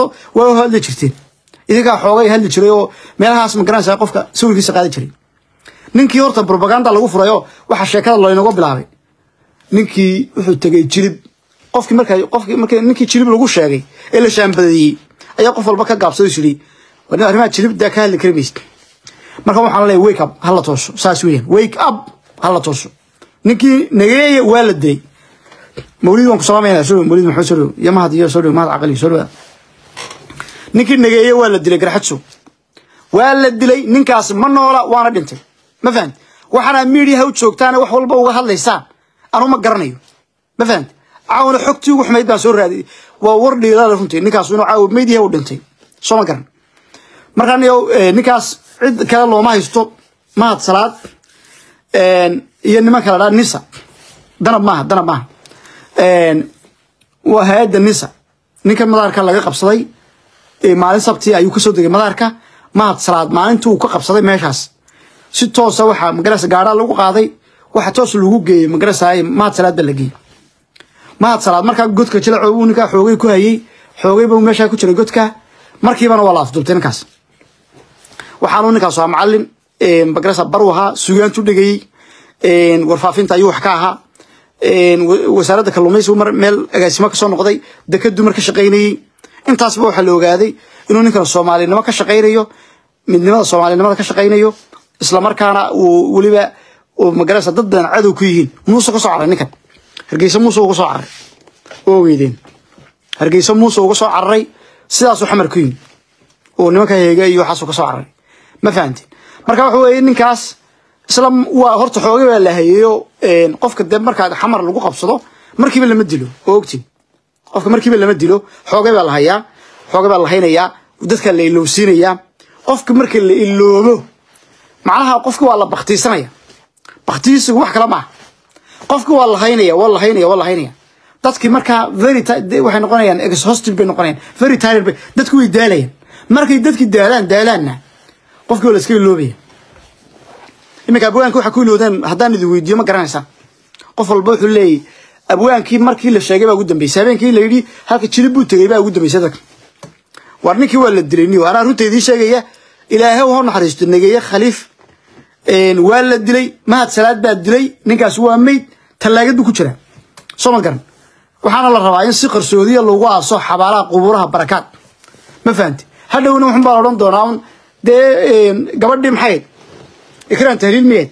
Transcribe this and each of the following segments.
noqoto waa u hadli jirteen idinkaa xoogay hadli jiray oo meelahaas ma garanaysaa qofka sawirkiisa qaadi jiray ninkii horta propaganda lagu furayo waxa sheekada laynaga bilaabay ninkii wuxuu tegay jilib qofkii markaa qofkii markii ninkii jilib lagu sheegay ee la shaambadeeyey ayaa qof walba ka gaabsaday yiri wadin arrimaha jilib daa ka hadli kari maysid marka waxaan leeyahay wake up hala tooso saas weeyaan wake up hala tooso ninkii nageeye waa la dilay mawlid waan ku salaamayna soo mawlid maxamed soo iyo mahad iyo soo mahad aqali soo ninkii nageeye waa la dilay garxadso waa la dilay ninkaas ma noola waana dhintay ma fahant waxaana miidiyaha u joogtaan wax walba uga hadlaysaan anu ma garanayo ma fahant caawna xogtii ugu xumayd baan soo raadiyay waa war dhiilaala runtii ninkaas inuu caawa miidiyaha u dhintay soo ma garan markaan ninkaas cid kale looma haysto mahad salaad iyo niman kale dhaa nisa danab maaha danab maaha waa hay-adda nisa ninkan madaarka laga qabsaday maalin sabti ayuu kasoo degay madaarka mahad salaad maalintii uu ka qabsaday meeshaas si toosa waxaa magarasa gaadhaa lagu qaaday waxa toos lagu geeyey magarasa mahad salaad baa la geeyey mahad salaad markaa godka jilaco uu ninkaa xoogay ku hayey xoogay buu meeshaa ku jiray godka markiibana waa la afdubtay ninkaas waxaanu ninkaas ahaa macalin magarasa baru ahaa sugaantu dhegayey warfaafinta ayuu wax ka ahaa wasaaradda kalluumaysigu mar meel agaasimo kasoo noqday dekadu mar ka shaqaynayey intaasba waxaa la ogaaday inuu ninkan soomaalinimo ka shaqaynayo midnimada soomaalinimada ka shaqaynayo islamarkaana uu weliba magarasa dad badan cadow ku yihiin muuse kasoo caray ninkan hargeysa muuse uga soo cararay oo ogeydeen hargeysa muuse uga soo cararay sidaasuu xamar ku yimi oo nimanka heega iyo waxaasuu kasoo cararay ma fahanteen marka waxa weeye ninkaas isla waa horta xoogay baa la hayeeyo qofka dee markaa xamar lagu qabsado markiiba lama dilo oo ogtiin qofka markiiba lama dilo xoogay baa la hayaa xoogay baa la haynayaa dadka la ilowsiinayaa qofka marka la iloobo macnaha qofka waa la baktiisanaya baktiisigu wax kale maaha qofka waa la haynaya waa la haynaya waa la haynaya dadkii markaa very waxay noqonayaan exhaustive bay noqonayaan very tired bay dadku way daalayaan markay dadkii daalaan daalaanna qofkii waa la iska iloobaya iminka abwaanka waxa ku iloodaan haddaan idin weydiiyo ma garanaysaan qof walba wuxuu leeyahy abwaankii markii la sheegay baa ugu dambeysay habeenkii la yidhi halka jilib buu tegey baa ugu dambeysay dadka war ninkii waa la dilay niyo anaa runta idiin sheegaya ilaahay ha naxariisto nageeye khaliif waa la dilay mahad salaad baa dilay ninkaas waa meyd tallaagad buu ku jiraa soo ma garan waxaana la rabaa in si qarsoodiya lagu aaso xabaalaha qubuuraha barakaad ma fahamti hadhowna wuxun baa la odhan doonaa un dee gabadhii maxayd ikraan tahliil miyeed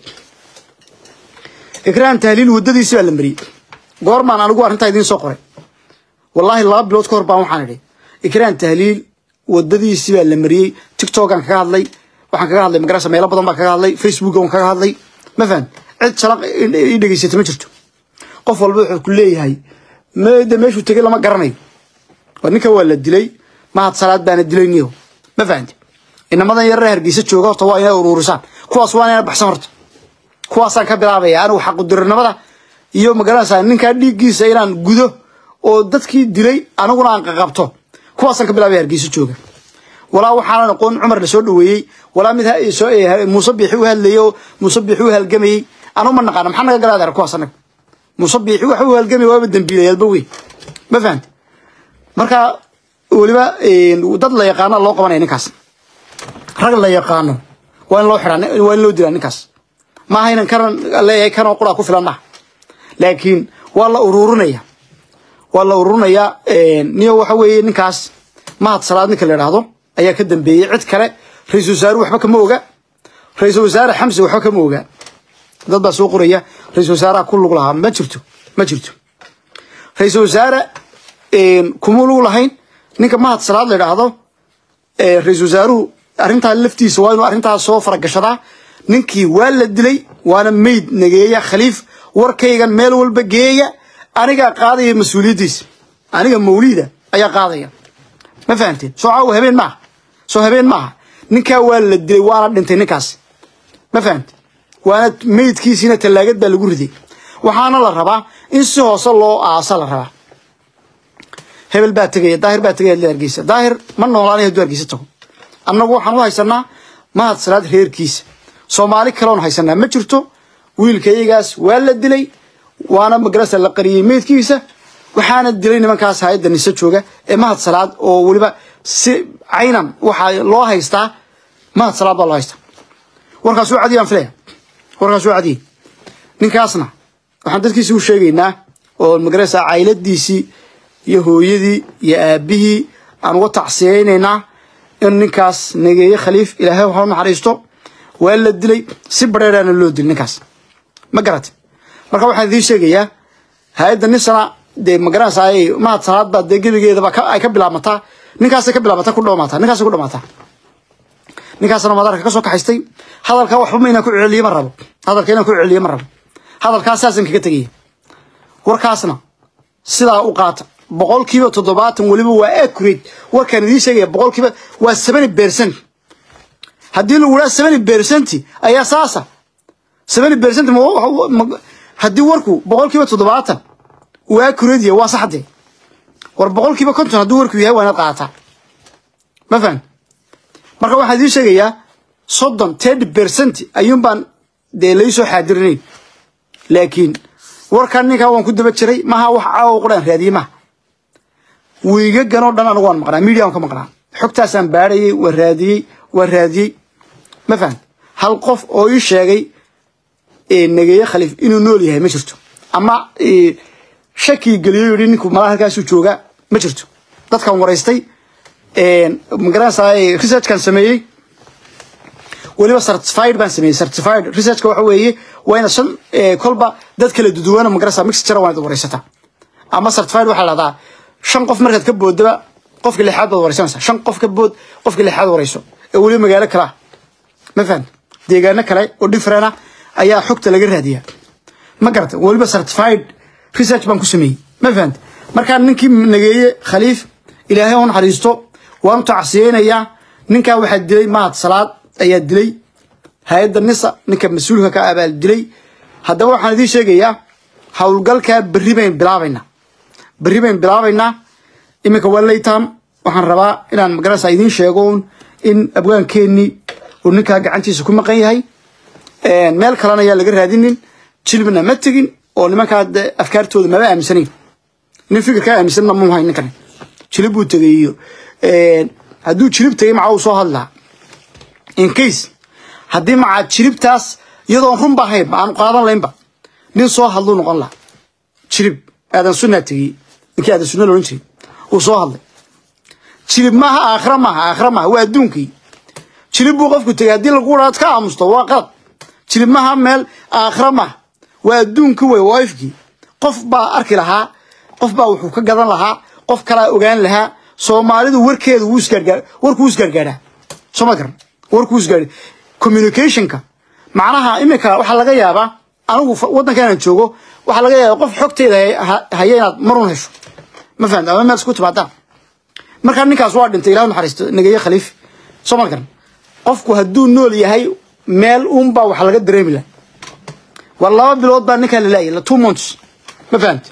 ikraan tahliil waddadiisi baa la mariyey goormaan anigu arrintaa idiin soo qoray wallaahi laba bilood ka hor baan waxaan idhi ikraan tahliil waddadiisi baa la mariyey tiktokan kaga hadlay waxaan kaga hadlay magarasa meelo badan baa kaga hadlay facebooka waan kaga hadlay ma fahan cid shalaq ii dhegeysata ma jirto qof walba wuxuu ku leeyahay mde meeshuu tegey lama garanayo waa ninka waa la dilay mahad salaad baana dilay niyo ma fahanti inamadan yarare hargeysa jooga horta waa inay uruurisaan kuwaas waa inay baxsan horta kuwaasaan ka bilaabaya anigu xaqudirinimada iyo magaranaysaa ninkaa dhiiggiisa inaan gudo oo dadkii dilay aniguna aan qaqabto kuwaasaan ka bilaabaya hargeysa jooga walaa waxaanan aqoon cumar la soo dhaweeyey walaa mid muuse biixi u hadlayey oo muuse biixi u halgamayey anu ma naqaana maxaa naga galaadar kuwaas anaga muuse biixi waxa u halgamay waaba dambiilayaalba wey ma fahamti marka weliba dad la yaqaana loo qabanaya ninkaas rag la yaqaano waa in loo xiraa waa in loo dilaa ninkaas maaha inan karan leeyahay kanoo quraa ku filan maaha laakiin waa la ururinaya waa la ururinayaa niyo waxa weeye ninkaas mahad salaad ninka la idhaahdo ayaa ka dambeeyey cid kale ra-isul wasaare waxba kama oga ra-isul wasaare xamse waxba kama oga dad baa soo qoraya ra-isul wasaaraha ku lug lahaa ma jirto ma jirto ra-isul wasaare kuma lug lahayn ninka mahad salaad la idhaahdo ra-isul wasaaruhu arrintaa laftiisa waa inuu arrintaas soo faragashadaa ninkii waa la dilay waana meyd nageeya khaliif warkaygan meel walba geeya anigaa qaadaya mas-uuliyaddiisa aniga mawliida ayaa qaadaya ma fahamteen soo caawa habeen maaha soo habeen maaha ninkaa waa la dilay waana dhintay ninkaas ma fahamte waana meydkiisiina tallaagad baa lagu riday waxaana la rabaa in si hoose loo aasa la rabaa hebel baa tegaya daahir baa tegaya hargeysa daahir ma noolaanay hadduu hargeysa tago annagu waxaan u haysanaa mahad salaad reerkiisa soomaali kaloon haysanaa ma jirto wiilka iyagaas waa la dilay waana magarasa la qariyey meydkiisa waxaana dilay nimankaas hay-adda nise jooga ee mahad salaad oo weliba si caynan waxaa loo haystaa mahad salaad baa loo haystaa warkaas waa cadiyaan filaya warkaas waa cadiyay ninkaasna waxaan dadkiisi u sheegaynaa oo magaraysaa cayladiisii iyo hooyadii iyo aabihii aan uga tacsiyaynaynaa in ninkaas nageeye khaliif ilaahay waxa u naxariisto waa la dilay si bareeraana loo dilay ninkaas ma garate marka waxaan idiin sheegayaa hay-adda nisana dee magaranaysa ay mahad salaad baa dee gebigeedaba ay ka bilaabmataa ninkaasay ka bilaabmataa ku dhawmaataa ninkaasay ku dhamaataa ninkaasna madaarka ka soo kaxaystay hadalka waxba ma inaan ku celiye ma rabo hadalka inaan ku celiye ma rabo hadalkaas saasaan kaga tegaya warkaasna sidaa u qaata boqolkiiba toddobaatan weliba waa accurate warkaan idiin sheegaya boqolkiiba waa seventy percent haddii lagu dhaha seventy percent ayaa saasa seventy percent haddii warku boqolkiiba toddobaatan uu accurate yahay waa saxdee war boqolkiiba konton hadduu warku yahay waa inaad qaadataa ma fahan marka waxaan idiin sheegayaa soddon thirty percent ayuun baan dee laysoo xaadirinayn laakiin warkan ninkaa waan ku daba jiray maha wax caawa quraan raadiyey maha wiigaganoo dhan anigu waan maqnaa media waan ka maqnaa xogtaasaan baadhayay waa raadiyey waa raadiyey ma fahan hal qof oo ii sheegay nageeye khaliif inuu nool yahay ma jirto ama shakii geliyo yidhi ninku malaa halkaasuu joogaa ma jirto dadkan waraystay magaranaysaa researchkan sameeyey weliba certified baan sameeyey certified researchka waxa weeye waa inaad shan kolba dad kala duduwana magaranaysaa mixture waa inaad waraysataa ama certified waxaa la dhahdaa shan qof markaad ka boodaba qofka lixaad baad waraysanaysaa shan qof ka bood qofka lixaad warayso ee weliba magaalo kale ah ma fahan deegaano kale oo different ah ayaa xogta laga raadiyaa ma garata weliba certified research baan ku sameeyey ma fahanta markaa ninkii nageeye khaliif ilaahay u naxariisto waan u tacsiyeynayaa ninkaa waxaa dilay mahad salaad ayaa dilay hay-adda nisa ninka mas-uulka ka abaal dilay haddaba waxaan idiin sheegayaa howlgalkaa berri bayn bilaabaynaa berri bayn bilaabaynaa iminka waa laytam waxaan rabaa inaan magaranaysa idiin sheego in abwaankeenii uu ninkaa gacantiisa ku maqan yahay meel kalena ayaa laga raadinin jilbna ma tegin oo nimankaa afkaartooda maba aaminsanayn nin fikirkaa aaminsanna mu hayn ninkan jilib buu tegay iyo hadduu jilib tegay maca uu soo hadlaa in case haddii maca jilibtaas iyadoon runba ahaynba aanu qaadan laynba nin soo hadluu noqon laha jilib aadan sunnaa tegey ninkii aadan sunna loodhan jiray uu soo hadlay jilib maaha aakhira maaha aakhira maaha waa adduunkii jilib buu qofku tegay haddii lagu dhaad ka aamusto waa qalad jilib maaha meel aakhira maaha waa adduunki wey waa ifkii qof baa arki lahaa qof baa wuxuu ka gadan lahaa qof kalaa ogaan lahaa soomaalidu warkeedu wuu isgaargaar warku wuu isgaargaadhaa soo ma garan warku wuu isgaar communicationka macnaha iminka waxaa laga yaabaa anigu waddankan aan joogo waxaa laga yaabaa qof xogteeda haya inaad marun hesho ma fahamta ama meel isku timaadaan markaa ninkaas waa dhintay ilah naxariisto nageeye khaliif soo ma garan qofku hadduu nool yahay meel uunbaa wax laga dareemi laha war laba bilood baa ninkaa la laayay two months ma fahamti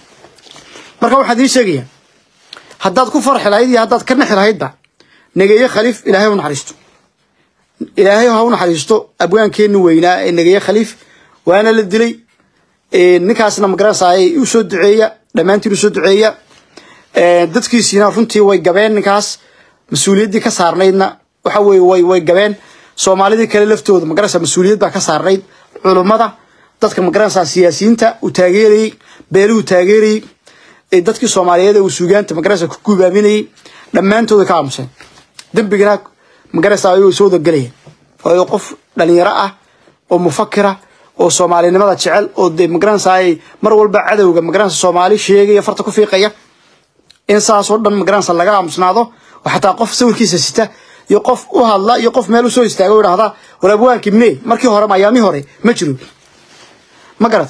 marka waxaan idiin sheegayaa haddaad ku farxi lahayd iyo haddaad ka naxi lahaydba nageeye khaliif ilaahay u naxariisto ilaahay ha u naxariisto abwaankeeni weynaa ee nageeye khaliif waana la dilay ninkaasna magaranaysaay u soo duceeya dhammaantiin u soo duceeya dadkiisiina runtii way gabeen ninkaas mas-uuliyaddii ka saarnaydna waxa weye way way gabeen soomaalidii kale laftooda magaranaysa mas-uuliyad baa ka saarnayd culummada dadka magaranaysaa siyaasiyiinta uu taageerayey beeluhu taageerayey dadkii soomaaliyeed ee uu suugaanta magaranaysa ku gubaaminayey dhammaantooda ka aamuseen dembigana magaranaysa ayuu soo wadagelayeen waayo qof dhalinyaro ah oo mufakira oo soomaalinimada jecel oo dee magaranaysa ay mar walba cadowga magaranaysa soomaali sheegaya farta ku fiiqaya in saasoo dhan magaranaysa laga aamusnaado oo xataa qof sawirkiisa sita iyo qof u hadla iyo qof meel usoo istaaga o idhahda war abwaankii mne markii hore mayaami hore ma jiro ma garat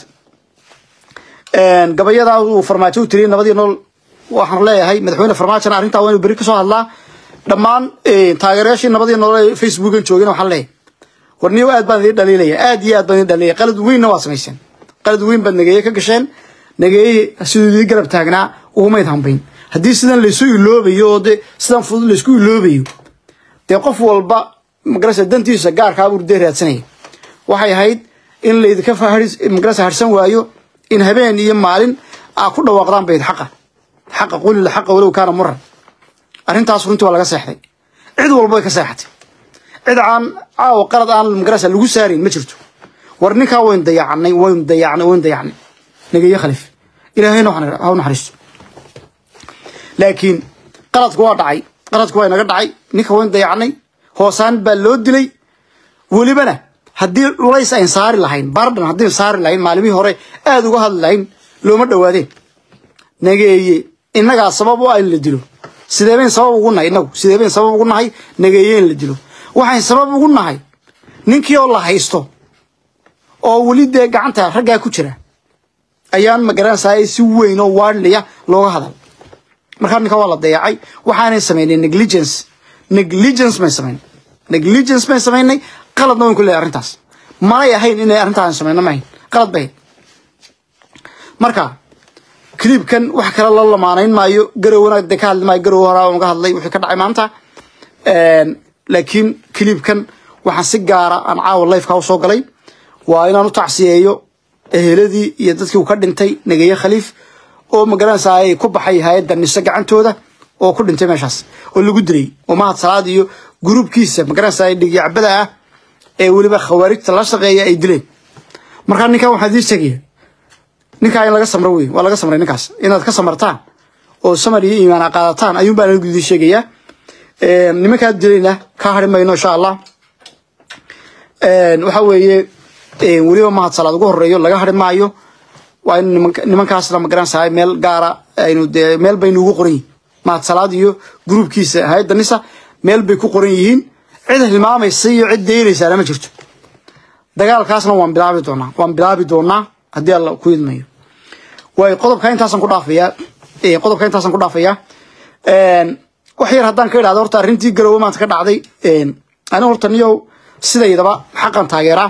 gabayadaa uu farmaajo u tiriyay nabadii nool waxaan leeyahay madaxweyne farmaajona arrintaa waa inuu berri kasoo hadlaa dhammaan taageerayaashii nabadii nool ee facebookan joogin waxaan leeyahay war niyo aad baan idin dhaliilaya aad iyo aad baan idin dhaliilaya qalad weynna waa samayseen qalad weyn baad nageeye ka gasheen nageeye siduu idin garab taagnaa ugumayd hambayn haddii sidan laysu iloobayo oo de sidan fudud laysku iloobayo dee qof walba magarasa dantiisa gaarkaabuu dee raadsanaya waxay ahayd in laydinka magarasa harsan waayo in habeen iyo maalin aa ku dhawaaqdaan bayd xaqa xaqa qulila xaqa walow kaana muran arrintaas runtii waa laga seexday cid walba way ka seexatay cid aan caawa qalad aan magarasa lagu saarin ma jirto war ninkaa waynu dayacnay waynu dayacnay waynu dayacnay nageeye khaliif ilaahayna ha u naxariisto laakiin qaladku waa dhacay qaladku waa inaga dhacay ninka waynu dayacnay hoosaan baa loo dilay welibana haddii culays ayn saari lahayn bardhan haddii saari lahayn maalimihii hore aada uga hadli lahayn looma dhowaadeen nageeye innagaa sabab u ah in la dilo sidee bayn sabab ugu nahay inagu sidee bayn sabab ugu nahay nageeye in la dilo waxayn sabab ugu nahay ninkii oo la haysto oo weli dee gacanta raggaa ku jira ayaan magaranaysaa si weyn oo waadliya looga hadal markaa ninka waa la dayacay waxaanay samaynay negligence negligence may samayn negligence may samaynay qaladna wayn ku leeyahay arrintaas malay ahayn inay arrintaas samayno mahayn qalad bay marka clipkan wax kale la lamaanayn maayo garowna de ka hadli maayo garow horaa uga hadlay wixii ka dhacay maanta laakiin clipkan waxaan si gaara aan caawa lifeka usoo galay waa inaan u tacsiyeeyo eheladii iyo dadkii uu ka dhintay nageeye khaliif oo magaranaysaa ay ku baxay hay-adda nise gacantooda oo ku dhintay meeshaas oo lagu dilay oo mahad salaad iyo gruubkiisa magaranaysaa dhigyacbada ah ee weliba khawaarijta la shaqeeya ay dileen markaa ninkan waxaa idii sheegaya ninkaa in laga samro wey waa laga samray ninkaas inaad ka samartaan oo samar iyo iimaan qaadataan ayuun baan anigu idii sheegayaa nimankaa dilayna ka hari mayno insha allah waxa weeye weliba mahad salaad ugu horeeyo laga hari maayo waa in nimankaasna magaranaysaa meel gaara aynu dee meel baynu ugu qoran yihin mahad salaad iyo gruubkiisa hay-adda nisa meel bay ku qoran yihiin cid hilmaamaysa iyo cid deynaysaana ma jirto dagaalkaasna waan bilaabi doonaa waan bilaabi doonaa haddii alla ku idmayo waay qodobka intaasaan ku dhaafayaa qodobka intaasaan ku dhaafayaa wax yar haddaan ka idhahdo horta arrintii garowe maanta ka dhacday ani horta niyow sidaydaba xaqan taageeraa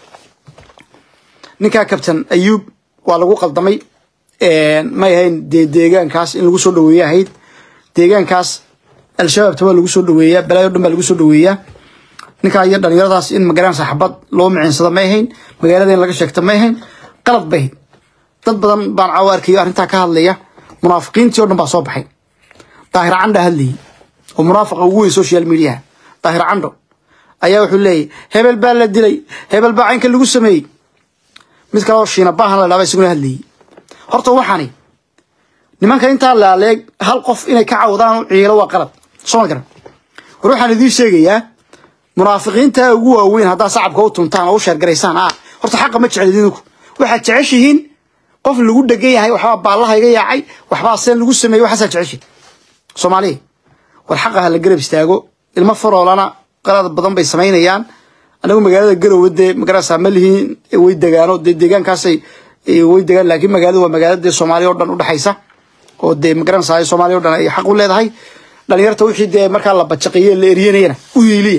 ninkaa kabtan ayuub waa lagu qaldamay may ahayn dee deegaankaas in lagu soo dhaweeye ahayd deegaankaas al-shabaabta waa lagu soo dhaweeyaa balaayo dhan baa lagu soo dhaweeyaa ninkaa iyo dhalinyaradaas in magaranaysa xabad loo micinsado may ahayn magaalada in laga sheegta may ahayn qalad bay ahayd dad badan baan caawo arkayo arrintaa ka hadlaya munaafiqiintii o dhan baa soo baxay daahir candha hadlayay oo munaafiqa ugu weyn social mediaha daahir candho ayaa wuxuu leeyahy hebel baa la dilay hebel baa caynka lagu sameeyey mid kaleo shiina baahan la dhaaba isaguna hadlayay horta waxaani nimanka intaa laaleeg hal qof inay ka cawdaan u ciilo waa qalad soo ma garan war waxaan idiin sheegayaa munaafiqiinta ugu waaweyn haddaa sacabka u tuntaan oo u sheergaraysaan ah horta xaqa ma jeclid idinku waxaad jeceshihiin qof lagu dhegan yahay waxbaa baallaha iga yaacay waxbaa seen lagu sameeyey waxaasaa jeceshihin soomaaliya war xaqa ha la garab istaago ilmo faroolana qalad badan bay samaynayaan anagu magaalada garowe dee magarasa ma lihiin way degaano dee deegaankaasay way degaan laakiin magaaladu waa magaalada dee soomaaliya o dhan udhexaysa oo dee magaranaysa soomaaliya o dhan ay xaq u leedahay dhalinyarta wixii dee markaa la bajaqiye la eryanayana u hiiliya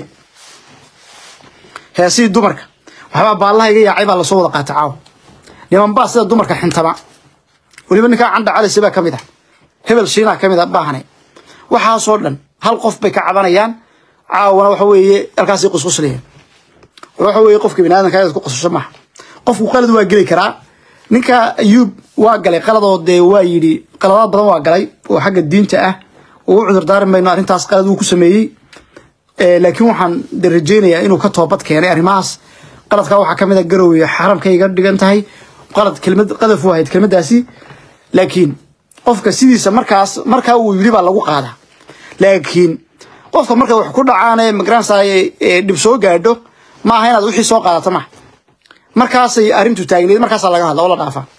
heesihii dumarka waxbaa baallaha iga yaacay baa lasoo wada qaata caawa niman baa sida dumarka xintama weliba ninkaa candha calise baa ka mid ah hebel shiinaa ka mid a baahane waxaasoo dhan hal qof bay ka cabanayaan caawana waxa weeye halkaasay qusquslayaan waxa weeye qofka bini aadamka inaad ku qosasho maaha qofku qalad waa geli karaa ninka ayuub waa galay qaladoo dee waa yidhi qaladaad badan waa galay oo xagga diinta ah oo u cudur daari mayno arrintaas qalad uu ku sameeyey laakiin waxaan de rajeynayaa inuu ka toobad keenay arrimahaas qaladkaa waxaa kamid a garowe xaramkay iga dhigan tahay qalad kelmad qadaf u ahayd kelmadaasi laakiin qofka sidiisa markaas markaa uu yidhi baa lagu qaadaa laakiin qofka markay wax ku dhacaan ee magaranaysaa dhib soo gaadho maaha inaad wixii soo qaadato maaha markaasay arrintu taagneed markaasaa laga hadla oo la dhaafaa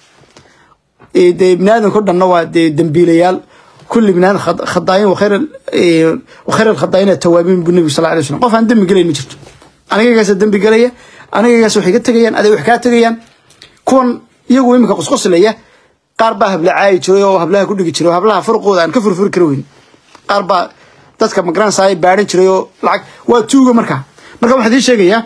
dee biniaadamka o dhanna waa dee dembiilayaal kulli biniaadam khadaayin wakhayr wakhayr alkhadaayin atawaabiin buu nebigu sal alay wasalam qof aan dembi gelayn ma jirto anigagaasa dembi gelaya anigagaas waxay ka tegayaan aday wax kaa tegayaan kuwan iyagu iminka qosqoslaya qaar baa habla caayi jiray oo hablaha ku dhigi jiray oo hablaha furqooda aan ka furfuri kara weyn qaar baa dadka magaranaysaa baadhan jiray oo lacag waa tuuga markaa marka waxaan idiin sheegayaa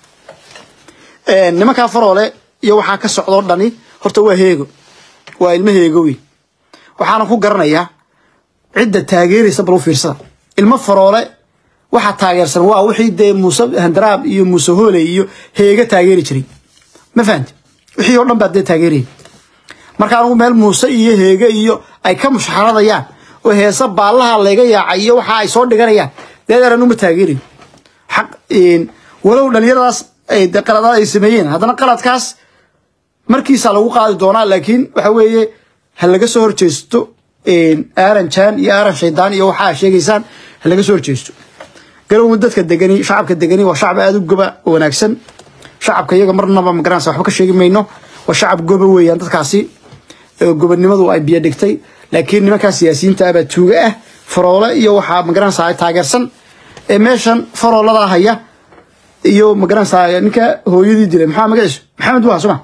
nimankaa faroole iyo waxaa ka socdoo dhani horta waa heego waa ilmo heego weyn waxaana ku garanayaa cidda taageeraysa bal u fiirsada ilmo faroole waxaa taageersan waa wixii dee muuse handaraab iyo muuse hooley iyo heega taageeri jiray ma fahamti wixii oo dhan baa dee taageerayay marka anigu meel muuse iyo heege iyo ay ka mushxaradayaan oo heesa baallaha layga yaacay iyo waxa ay soo dhiganayaan deedeeran uma taageerayo xaq walow dhalinyaradaas ay de qaladaad ay sameeyeen haddana qaladkaas markiisa lagu qaadi doonaa laakiin waxa weeye ha laga soo horjeesto aaran jaan iyo aaran shaydaan iyo waxa aad sheegaysaan ha laga soo horjeesto garowma dadka degani shacabka degani waa shacab aada u goba oo wanaagsan shacabka iyaga marnaba magaranaysa waxba ka sheegi mayno waa shacab goba weeyaan dadkaasi gobonimadu ay biyo dhigtay laakiin nimankaa siyaasiyiinta abaa tuuga ah faroole iyo waxaa magaranaysaa taageersan ee meeshan farooladaa haya iyo magaranaysaa ninka hooyadii dilay maxaa magaciisu maxamed waa suma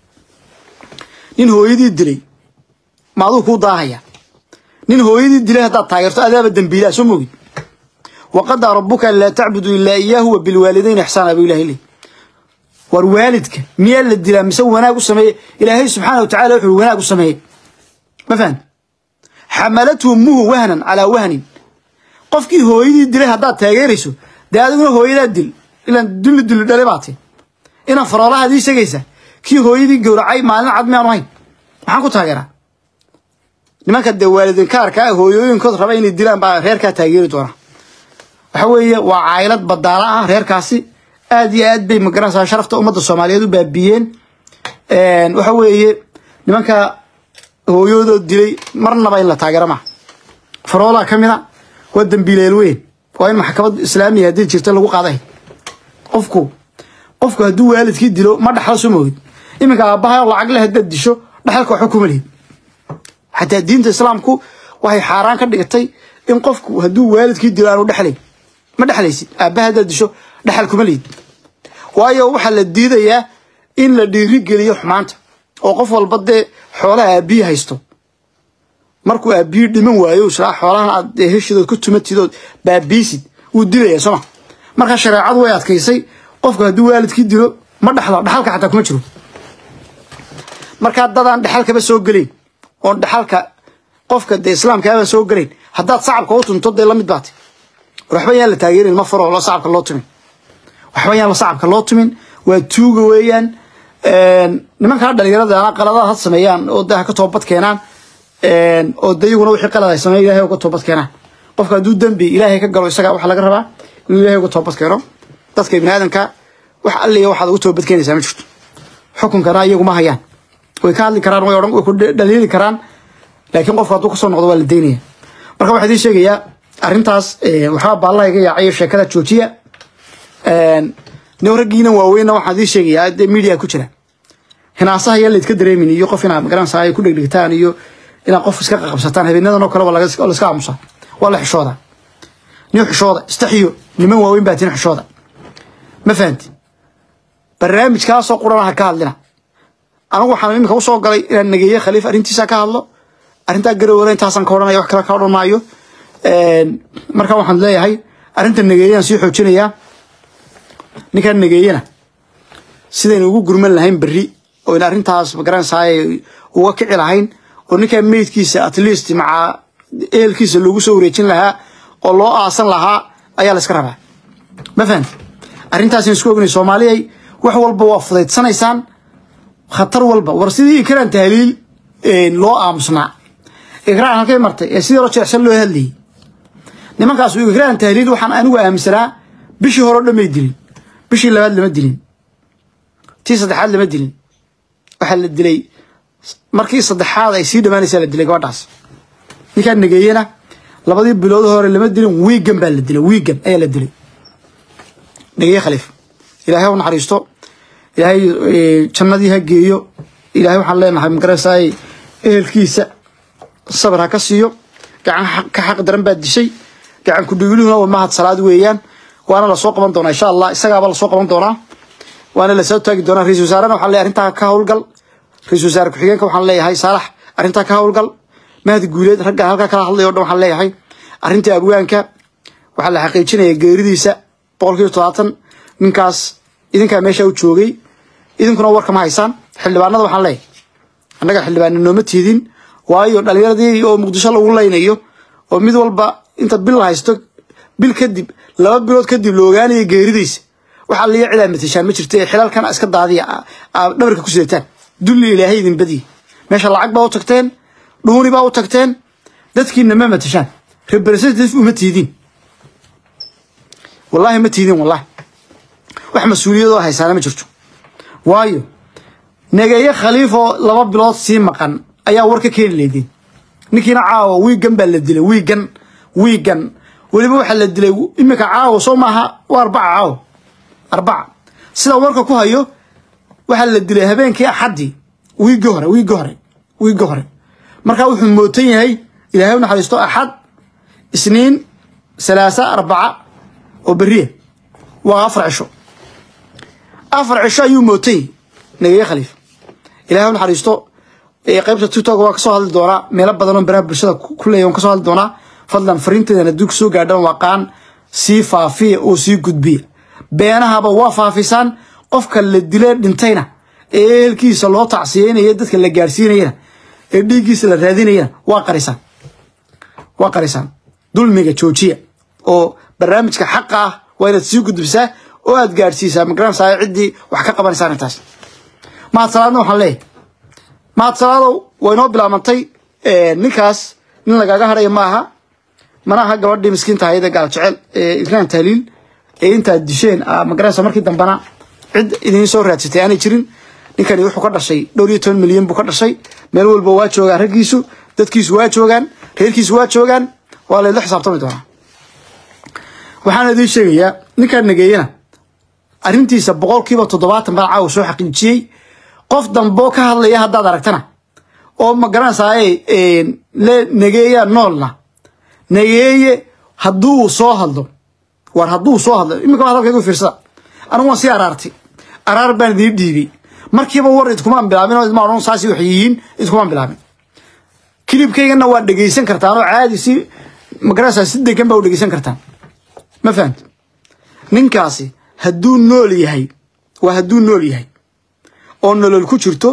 nin hooyadii dilay ma aduu kuu daahaya nin hooyadii dilay haddaad taageerto adaaba dembiilaa soo mogid waqadaa rabuka an laa tacbudu ilaa iyaahu wa bilwaalidayn ixsaana buu ilahay leey war waalidka miyaa la dilaa mise wanaag u sameeye ilaahay subxaana watacala wuxuu wanaag u sameeyey ma fahan xamalathu ummuhu wahnan calaa wahnin qofkii hooyadii dilay haddaad taageerayso dee adiguna hooyadaa dil ilaan dulli dulli dhale baate inaan faroolahaad ii sheegaysa kii hooyadii gowracay maalin cad miyaanu hayn maxaan ku taageeraa nimanka dee waalidinkaarka ah hooyooyinkood raba inay dilaan baa reerkaa taageeri doona waxa weeye waa caylad badaala ah reerkaasi aad iyo aad bay magaranaysaa sharafta ummadda soomaaliyeed u baabiyeen waxa weeye nimanka hooyadood dilay marnaba in la taageero maha faroolaa ka mid a waa dambiileel weyn waa in maxkamad islaamiya haddii jirta lagu qaaday qofku qofku hadduu waalidkii dilo ma dhaxlo soo moogid iminka aabbaha lacag leh haddaad disho dhaxalka waxba kuma lihid xataa diinta islaamku waxay xaaraan ka dhigatay in qofku hadduu waalidkii dilo aanu dhexlayn ma dhexlaysid aabbaha haddaad disho dhaxal kuma lihid waayo waxaa la diidayaa in la dhiirigeliyo xumaanta oo qof walba dee xoolaha aabbiyi haysto markuu aabbiyi dhiman waayo israa xoolahan aad heshidood ku tumatidood baabiisid wuu dilaya sooma markaa shareecadu way adkaysay qofku hadduu waalidkii dilo ma dhaxlo dhaxalka xataa kuma jiro markaa dadaan dhaxalkaba soo gelayn oon dhaxalka qofka dee islaamkaaba soo gelayn haddaad sacabka u tunto dee lamid baate waxba yaan la taageerin ma faro lo sacabka loo tumin waxba yaan la sacabka loo tumin waa tuuga weeyaan nimankaa dhalinyarada qaladaad had sameeyaan oo de ha ka toobad keenaan oo de iyaguna wixii qalad ay sameeyan ilahay uga toobad keenaan qofka hadduu dembi ilaahay ka galo isaga waxaa laga rabaa inuu ilahay uga toobad keeno dadka ibni aadamka wax alliya waxaad uga toobad keenaysaa ma jirto xukunkana iyagu ma hayaan way ka hadli karaan way odhan way ku dhaliili karaan laakiin qofku hadduu kasoo noqdo waa la daynaya marka waxaa idiin sheegayaa arrintaas waxaa baallaha iga yaacayo sheekada joojiya nin raggiina waaweynna waxaan idiin sheegayaa dee media ku jira hinaasaha yaa laydka dareemin iyo qof inaad magaranaysaa ay ku dhegdhigtaan iyo inaad qof iska qaqabsataan habeenadan oo kale waa laiska aamusaa waa la xishooda nin xishooda istaxiyo niman waaweyn baa tin xishooda ma fahanti barnaamijkaasoo qurana ha ka hadlina anigu waxaan iminka usoo galay inaan nageeye khaliif arrintiisa ka hadlo arrintaa garowada intaasaan ka odhanaya wax kale ka odhan maayo marka waxaan leeyahay arrinta nageeyaan sii xoojinayaa ninkaan nageeyana sidaynu ugu gurman lahayn berri oo in arrintaas magaranaysaa uga kici lahayn oo ninkaan meydkiisa at least maca ehelkiisa loogu soo wareejin lahaa oo loo aasan lahaa ayaa la iska rabaa ma fahanti arrintaasina isku ognay soomaaliyay wax walba waa fudaydsanaysaan khatar walba war sidii ikraan tahliil loo aamusnaa ikraan halkay martay ee sidii loo jeecsan loo hadlayay nimankaas ikraan tahliil waxaan anigu aaminsanaa bishii hore o dhan may dilin bishii labaad lama dilin tii saddexaad lama dilin waxaa la dilay markii saddexaad ay sii dhamaanaysaa la dilay gabadhaas ninkaan nageeyena labadii bilood hore lama dilin wiigan baa la dilay wiigan ayaa la dilay nageeye khaliif ilaahay u naxariisto ilaahay jannadii ha geeyo ilaahay waxaan leenahay magaraysaay ehelkiisa sabir ha ka siiyo gacan ka xaq daran baad dishay gacan kudhigluhuna waa mahad salaad weeyaan waana lasoo qaban doonaa insha allah isagaaba lasoo qaban doonaa waana lasoo taagi doonaa ra-isul wasaarena waxaan leeyahay arrintaa ka howlgal ra-isul wasaare ku-xigeenka waxaan leeyahay saalax arrintaa ka howlgal mahdi guuleed ragga halkaa kala hadlaya o dhan waxaan leeyahay arrintii abwaanka waxaa la xaqiijinaya geeridiisa boqolkiiba todobaatan ninkaas idinkaa meesha u joogay idinkuna warka ma haysaan xildhibaanada waxaan leeyahay annaga xildhibaana nooma tiidin waayo dhalinyaradii oo muqdisho lagu laynayo oo mid walba inta bil haysto bil kadib laba bilood kadib la ogaanaya geeridiisa waxaa liya cidaa matashaan ma jirta ee xilalkan iska daadiya dhabarka ku sidataan dulli ilaahay idin badiye meesha lacag baa u tagteen dhuuni baa u tagteen dadkiina ma matashaan representative uma tiidin wallaahi ma tiidin wallahi wax mas-uuliyadoo haysaana ma jirto waayo nageeye khaliifoo laba bilood sii maqan ayaa war ka keeni leydin ninkiina caawa wiigan baa la dilay wiigan wiigan weliba waxaa la dilay iminka caawa soo maaha waa arbaca caawa arbaca sida warka ku hayo waxaa la dilay habeenkii axaddii wiigii hore wiigii hore wiigii hore markaa wuxuu mootan yahay ilaahay u naxariisto axad isniin salaasa arbaca oo beriya waa afar cisho afar cisho ayuu mootan yahay nageeye khaliif ilahay u naxariisto qaybta tiktok waa kasoo hadli doonaa meelo badan oo baraha bulshada ku leeya waan kasoo hadli doonaa fadlan fariinteedan haddii kusoo gaadhaan waaqaan sii faafiya oo sii gudbiya beenahaba waa faafisaan qofka la dile dhintayna ee ehelkiisa loo tacsiyeynaya dadka la gaadhsiinayana ee dhiiggiisa la raadinayana waa qarisaan waa qarisaan dulmiga joojiya oo barnaamijka xaqa ah waa inaad sii gudbisaa oo aad gaadhsiisaa magaranaysaa ciddii wax ka qabanaysaan intaas mahadsalaadna waxaan leeyahay mahadsalaado waa inoo bilaabantay ninkaas nin lagaga hadhaya ma aha mana aha gabadhii miskiinta hayada gaal jecel ee ikraan tahliil ee intaad disheen magaranaysa markii dambana cid idiin soo raadsatay aanay jirin ninkani wuxuu ka dhashay dhowr iyo toban milyan buu ka dhashay meel walba waa joogaan raggiisu dadkiisu waa joogaan reerkiisu waa joogaan waa laydla xisaabtami doonaa waxaan idiin sheegayaa ninkaan nageeyana arrintiisa boqolkiiba toddobaatan baa caawa soo xaqiijiyey qof damboo ka hadlaya haddaad aragtana oo magaranaysaa le nageeya noolna nageeye hadduu soo hadlo war hadduu soo hadlo iminka waa hadalkaygu fiirsada anigu waan sii araartay araar baan idiin dhiibay markiiba war idkumaan bilaabin oo idma odhan saasi wax yihiin idkumaan bilaabin kilibkaygana waa dhegaysan kartaan oo caadi si magaranaysaa si degan baa u dhegaysan kartaan ma fahamti ninkaasi hadduu nool yahay waa hadduu nool yahay oo nolol ku jirto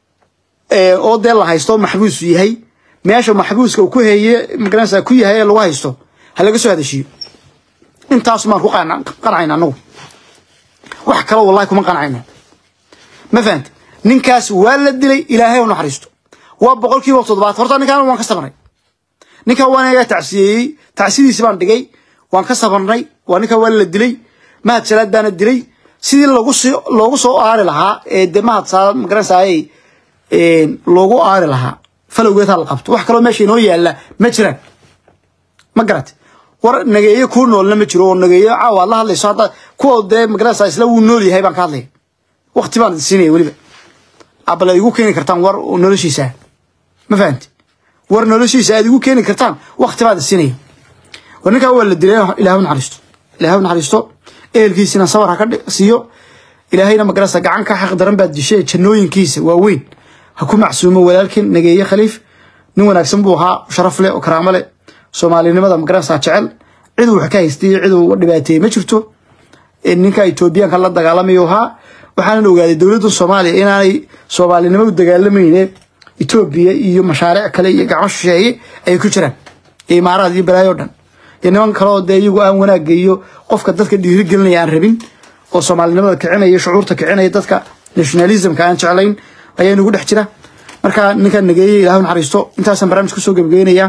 oo dee la haysto maxbuusu yahay meesha maxbuuska uu ku heye magaranaysaa ku yahay ee lagu haysto ha laga soo hadashiyo intaas maan ku qancayna anagu wax kale wallahi kuma qancayno ma fahamti ninkaas waa la dilay ilaahay u naxariisto waa boqolkiiba toddobaad horta ninkaan waan ka sabarnay ninkan waan iga tacsiyeeyey tacsidiisi baan dhigay waan ka sabarnay waa ninkan waa la dilay mahad salaad baana dilay sidii loogu soo loogu soo aari lahaa ee de mahad salaad magaranaysaay loogu aari lahaa falowgeed ha la qabto wax kaloo meesha inoo yaalla ma jiraan ma garat war nageeye kuu noolna ma jiro oo nageeye caawa aad la hadlayso hadda kuwa dee magaranaysaa isla wuu nool yahay baan ka hadlaya waqti baan siinaya weliba abala igu keeni kartaan war noloshiisa ma fahamti war noloshiisa aad igu keeni kartaan waqti baad siinaya war ninkaa waa la dilay ilaahu naxariisto ilaahu naxariisto ehelkiisina sabar ha ka siiyo ilaahayna magaranaysaa gacan ka xaq daran baad dishay jannooyinkiisa waaweyn ha ku macsuumo walaalkin nageeye khaliif nin wanaagsan buu ahaa sharaf leh oo karaamo leh soomaalinimada magaranaysaa jecel cid uu wax ka haystay cid uu dhibaateeyey ma jirto ninka etoobiyaanka la dagaalamayo ahaa waxaanan ogaaday dowladda soomaaliya inaanay soomaalinimo u dagaalamayne etoobiya iyo mashaariic kale iyo gacmo shisheeye ay ku jiraan iyo imaaraad iyo balaayo o dhan iyo niman kaleoo dee iyagu aan wanaagga iyo qofka dadka dhiirigelinaya aan rabin oo soomaalinimada kicinaya shucuurta kicinaya dadka nationalismka aan jeclayn ayaa nagu dhex jira marka ninkan nageeye ilahu naxariisto intaasaan barnaamij kusoo gebageynayaa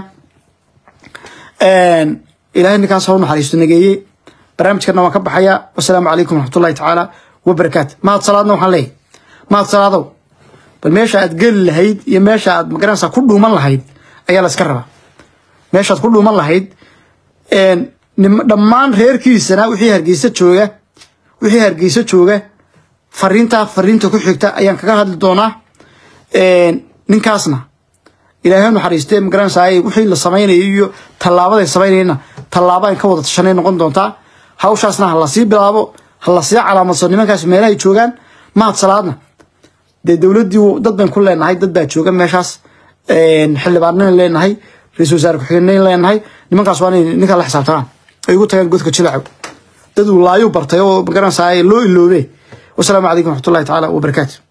ilahay ninkaas ha u naxariisto nageeye barnaamijkana waan ka baxayaa wasalaamu calaykum waraxmatullahi tacaala wabarakaatu mahad salaadna waxaan leeyahy mahad salaadow bal meesha aad geli lahayd iyo meesha aad magaranaysaa ku dhuuman lahayd ayaa la iska rabaa meeshaad ku dhuuman lahayd dhammaan reerkiisana wixii hargeysa jooga wixii hargeysa jooga fariintaa fariinta ku xigta ayaan kaga hadli doonaa ninkaasna ilaahay naxariistee magaranaysaa wixii la samaynayo iyo tallaabaday samaynayna tallaabaan ka wada tashanay noqon doontaa hawshaasna ha lasii bilaabo ha lasii calaamadso nimankaas meelahay joogaan mahad salaadna dee dowladdii dad bayn ku leenahay dad baa jooga meeshaas xildhibaanayn leenahay ra-isul wasaare ku-xigeenayn leenahay nimankaas waa inay ninkaa la xisaabtamaan ay ugu tagaan godka jilacow dad uu laayu bartay oo magaranaysaa loo iloobe wasalaamu calaykum waraxmatullahi tacaala wabarakaatu